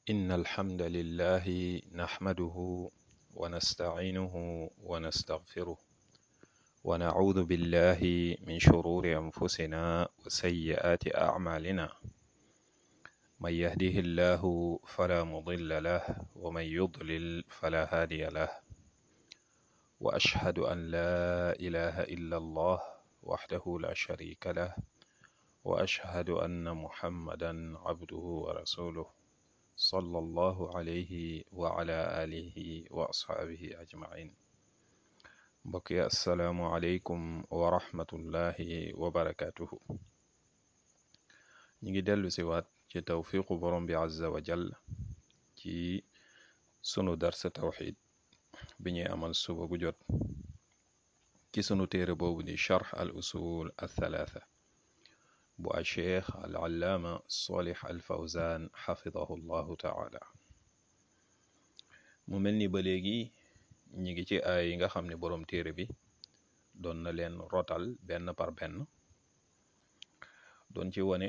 إن الحمد لله نحمده ونستعينه ونستغفره ونعوذ بالله من شرور أنفسنا وسيئات أعمالنا من يهده الله فلا مضل له ومن يضلل فلا هادي له وأشهد أن لا إله إلا الله وحده لا شريك له وأشهد أن محمدا عبده ورسوله صلى الله عليه وعلى آله وأصحابه أجمعين mbokk yi asalaamualeykum wa rahmatullahi wa barakatuhu ñi ngi dellu si waat ci tawfiqu borom bi azza wa jall ci sunu darsa tawxid bi ñuy amal suba gu jot ci sunu téere boobu di charx al usul al thalatha bu a cheikh al allaama solih al fawzan xafidahu llahu taala mu mel ni ba léegi ñi ngi ci ay yi nga xam ne boroom téere bi doon na leen rotal benn par benn doon ci wone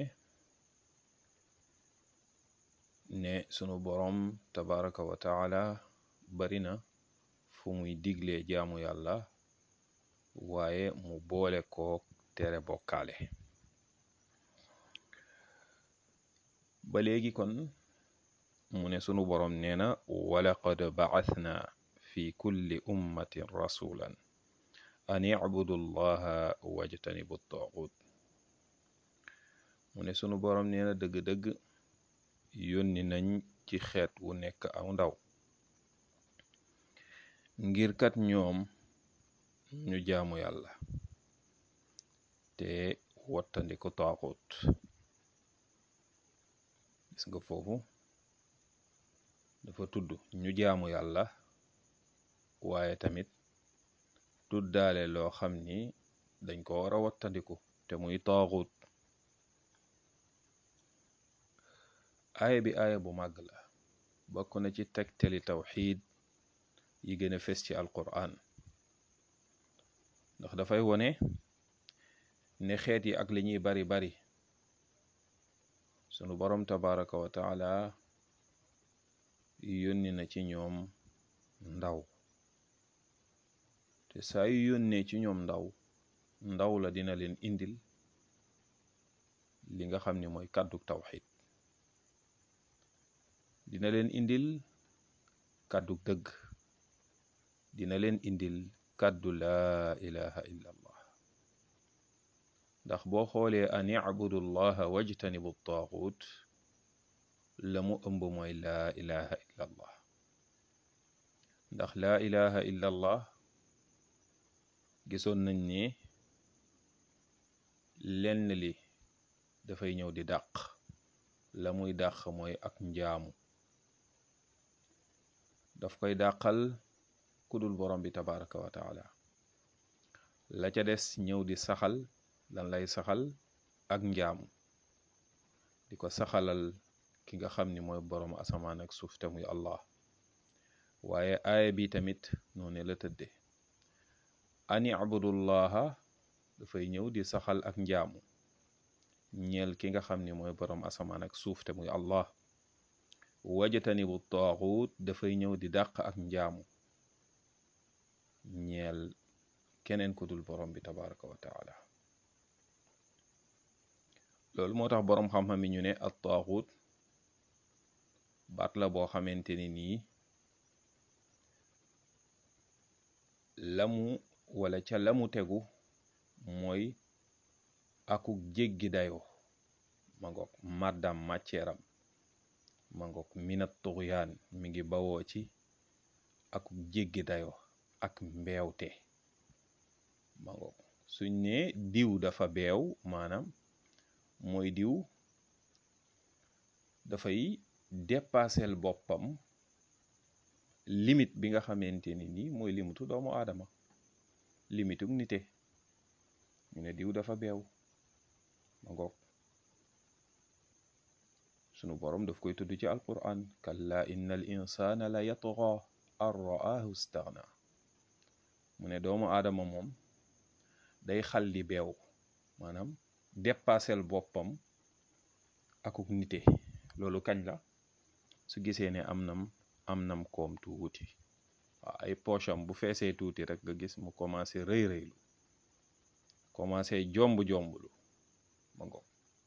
ne sunu boroom tabaraka wa taala bari na fu muy diglee jaamu yàlla waaye mu boole ko tere bokkaale ba léegi kon mu ne sunu boroom nee na walaqad ba'athna fi kulli ummatin rasulan an i'budu llaha wajtanibu taaxut mu ne sunu boroom nee na dëgg-dëgg yónni nañ ci xeet wu nekk aw ndaw ngir kat ñoom ñu jaamu yàlla te wattandiku taaxut gis nga foofu dafa tudd ñu jaamu yàlla waaye tamit tuddaale loo xam ni dañ ko war a wattandiku te muy taaxut aaya bi aaya bu màgg la bokk na ci tegtali tawxiid yi gën a fes ci alquran ndax dafay wone ne xeet yi ak li ñuy bari bari sunu boroom tabaraka wa taala yónni na ci ñoom ndaw te saa yu yónnee ci ñoom ndaw ndaw la dina leen indil li nga xam ni mooy kàddu tawxid dina leen indil kàddu dëgg dina leen indil kàddu laa ilaha illa allah ndax boo xoolee an ibudu llaha wajtanibu taaxut la mu ëmb mooy laa ilaha illa allah ndax laa ilaha illa allah gisoon nañ ne lenn li dafay ñëw di dàq la muy dàq mooy ak njaamu daf koy dàqal kudul borom bi tabaraka wa taala la ca des ñëw di saxal lan lay saxal ak njaamu di ko saxalal ki nga xam ni mooy borom asamaan ak suuf te muy allah waaye aaya bi tamit noonu la tëdde ani abudullaha dafay ñëw di saxal ak njaamu ñeel ki nga xam ni mooy borom asamaan ak suuf te muy allah wajatani bu taaxut dafay ñëw di dàq ak njaamu ñeel keneen ku dul borom bi tabaraka wa taala loolu moo tax boroom xam-xam yi ñu ne at taaxut baat la boo xamante ni nii lamu wala ca lamu tegu mooy akuk jéggi dayo ma ngoog màddam màcceeram ma ngoog minat tuxyaan mi ngi bawoo ci akuk jéggi dayo ak mbeewte ma ngoog suñ ne diw dafa beew maanaam mooy diw dafay dépassel boppam limite bi nga xamante ni nii mooy limitu doomu aadama limituk nite ñu ne diw dafa beew ma ngoog sunu boroom daf koy tudd ci alquran kalla inna al insana la yatgha an ra'ahu istaghna mu ne doomu aadama moom day xal di beew maanaam dépassel boppam akuk nite loolu kañ la su gisee ne am nam am nam koom tuuti waaw ay poche am bu feesee tuuti rek nga gis mu commencé rëy rëylu commencé jomb jomblu ma ngoog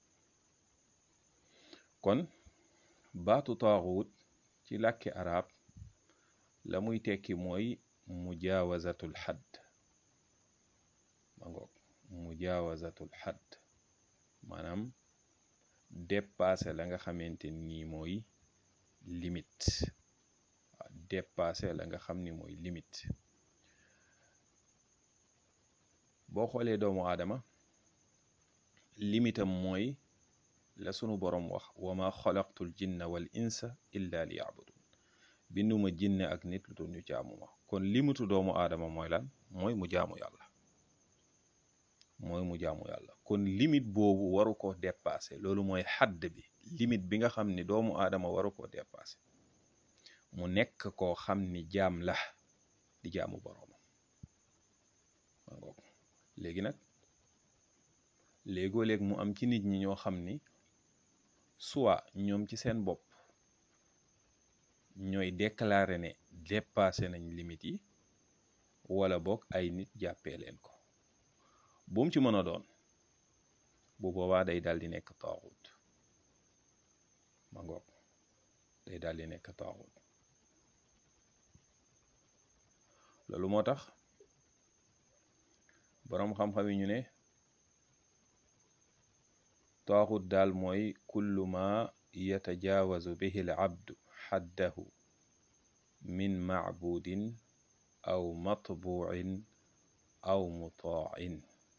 kon baatu taaxuut ci làkki arab la muy tekki mooy mujaawazatul xadd ma ngoog mujaawazatul xadd maanaam dépassé la nga xamante ni mooy limite waaw dépassé la nga xam ni mooy limite boo xoolee doomu aadama limitam mooy la sunu boroom wax wa ma xalaqtul jinna wal insa illa li yabudun binduma jinne ak nit lu dul ñu jaamu ma kon limitu doomu aadama mooy lan mooy mu jaamu yàlla mooy mu jaamu yàlla kon limite boobu waru ko dépassé loolu mooy xadd bi limite bi nga xam ni doomu aadama waru ko dépassé mu nekk koo xam ni jaam la di jaamu boroomam léegi nag léegoo léeg mu am ci nit ñi ñoo xam ni soit ñoom ci seen bopp ñooy déclarer ne dépassé nañ limite yi wala boog ay nit jàppee leen ko bu mu ci mën a doon bu boobaa day daal di nekk taaxut ma ngoog day daal di nekk taaxut loolu moo tax boroom xam-xam yi ñu ne taaxut daal mooy kullu ma yatajaawazu bihi al abdu xaddahu min macbudin aw matbuucin aw mutaacin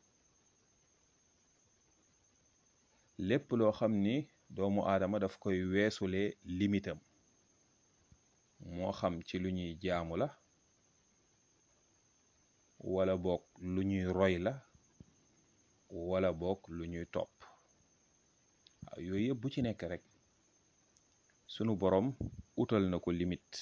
lépp loo xam ni doomu aadama daf koy weesule limitam moo xam ci lu ñuy jaamu la wala boog lu ñuy roy la wala boog lu ñuy topp waaw yooyu yëpp bu ci nekk rek sunu boroom utal na ko limite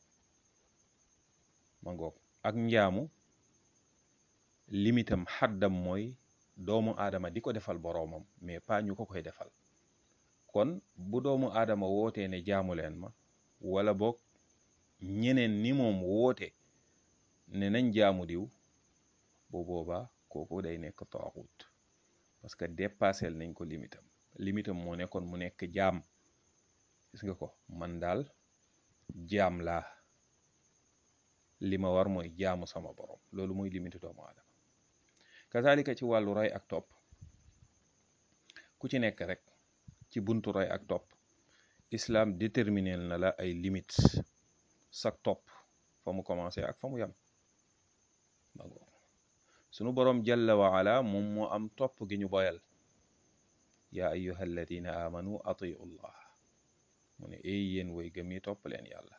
ma ngoog ak njaamu limitam xaddam mooy doomu aadama di ko defal boroomam mais pas ñu ko koy defal kon bu doomu aadama wootee ne jaamu leen ma wala boog ñeneen ni moom woote ne nañ jaamu diw bu boobaa kooku day nekk taaxut parce que dépassel nañ ko limitam limitam moo nekkoon mu nekk jaam gis nga ko man daal jaam laa li ma war mooy jaamu sama borom loolu mooy limitu doomu aadama kazalika ci wàllu roy ak topp ku ci nekk rek ci buntu roy ak topp islam déterminel na la ay limites sak topp fa mu commencé ak fa mu yam sunu boroom jalla wa ala moom moo am topp gi ñu boyal yaa ayyuha alladina amanu atiu llah mu ne ay yéen way gëm yi topp leen yàlla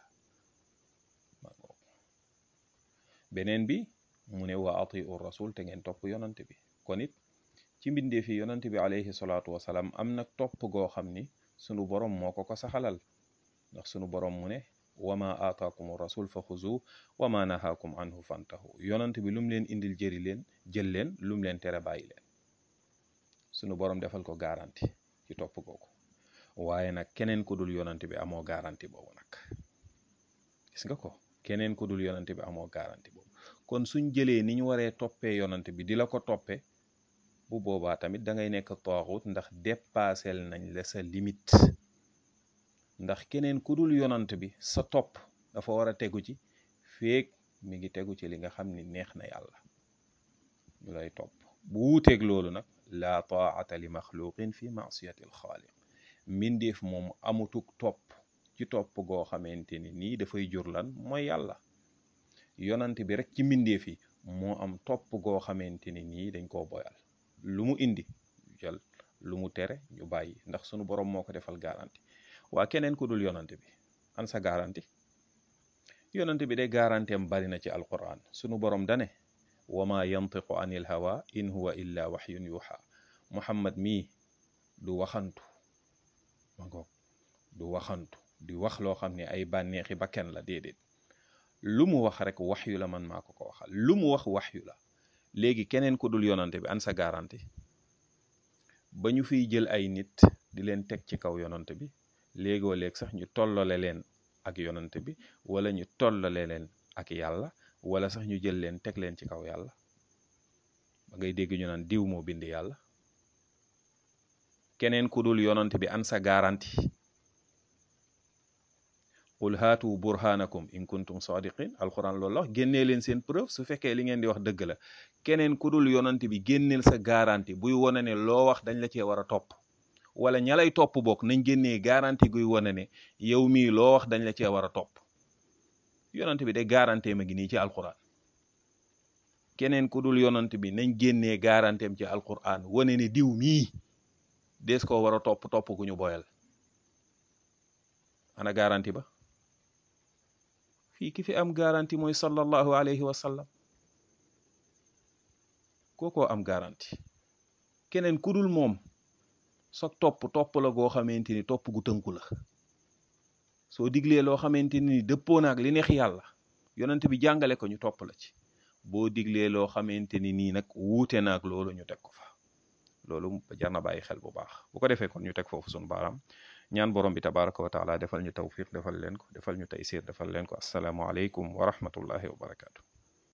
beneen bi mu ne wa atiu rasul te ngeen topp yonante bi kon it ci mbindee fi yonante bi alayhi salaatu wasalaam am nag topp goo xam ni sunu boroom moo ko ko saxalal ndax sunu boroom mu ne wama aataakum rasul fa xuzu wama nahaakum anhu fantahu yonante bi lu mu leen indil jëri leen jël leen lu mu leen tere bàyyi leen sunu boroom defal ko garanti ci topp googu waaye nag keneen ku dul yonante bi amoo garanti boobu nag gis nga ko keneen ku dul yonante bi amoo garanti boobu kon suñ jëlee ni ñu waree toppee yonante bi di la ko toppee bu boobaa tamit da ngay nekk taaxut ndax dépassel nañ la sa limite ndax keneen ku dul yonant bi sa topp dafa war a tegu ci feek mi ngi tegu ci li nga xam ni neex na yàlla ñu lay topp bu wuuteeg loolu nag laa taata li maxluqin fi maasiyati alxaaliq mbindeef moom amutuk topp ci topp goo xamante ni nii dafay jur lan mooy yàlla yonant bi rek ci mbindeef yi moo am topp goo xamante ni nii dañ koo boyal lu mu indi jël lu mu tere ñu bàyyi ndax sunu borom moo ko defal garanti waa keneen ku dul yonante bi an sa garanti yonante bi de garanteem bari na ci alquran sunu borom dane wama yantiqu anil hawa in huwa illa waxyun yuxa muhammad mii du waxantu ma ngoog du waxantu di wax loo xam ne ay bànneexi ba kenn la déedéet lu mu wax rek waxyu la man maa ko ko waxal lu mu wax waxyu la léegi keneen ku dul yonante bi an sa garanti ba ñu fiy jël ay nit di leen teg ci kaw yonante bi léegoo léeg sax ñu tollale leen ak yonante bi wala ñu tollale leen ak yàlla wala sax ñu jël leen teg leen ci kaw yàlla ba ngay dégg ñu naan diw moo bind yàlla keneen ku dul yonante bi an sa garanti qul haatu burhanakum in kuntum sadiqin alquran loolu la wax génnee leen seen preuve su fekkee li ngeen di wax dëgg la keneen ku dul yonante bi génneel sa garanti buy wane ne loo wax dañ la cee war a topp wala ña lay topp bokk nañ génnee garanti guy wane ne yow mii loo wax dañ la cee war a topp yonante bi de garantie ma ngi nii ci alquran keneen ku dul yonante bi nañ génnee garanteem ci alquran wane ne diw mii dees koo war a topp topp gu ñu boyal ana garanti ba fii ki fi am garanti mooy sallallahu alayhi wa sallam kookoo am garanti keneen ku dul moom soog topp topp la goo xamante ni topp gu tënku la soo diglee loo xamante ni dëppoo naag li neex yàlla yonent bi jàngale ko ñu topp la ci boo diglee loo xamante ni nii nag wuute naag loolu ñu teg ko fa loolu jar na bàyyi xel bu baax bu ko defee kon ñu teg foofu sunu baaraam ñaan borom bi tabaraka wa taala defal ñu tawfiq defal leen ko defal ñu taysir defal leen ko asalaamu aleykum wa rahmatullahi wa barakaatu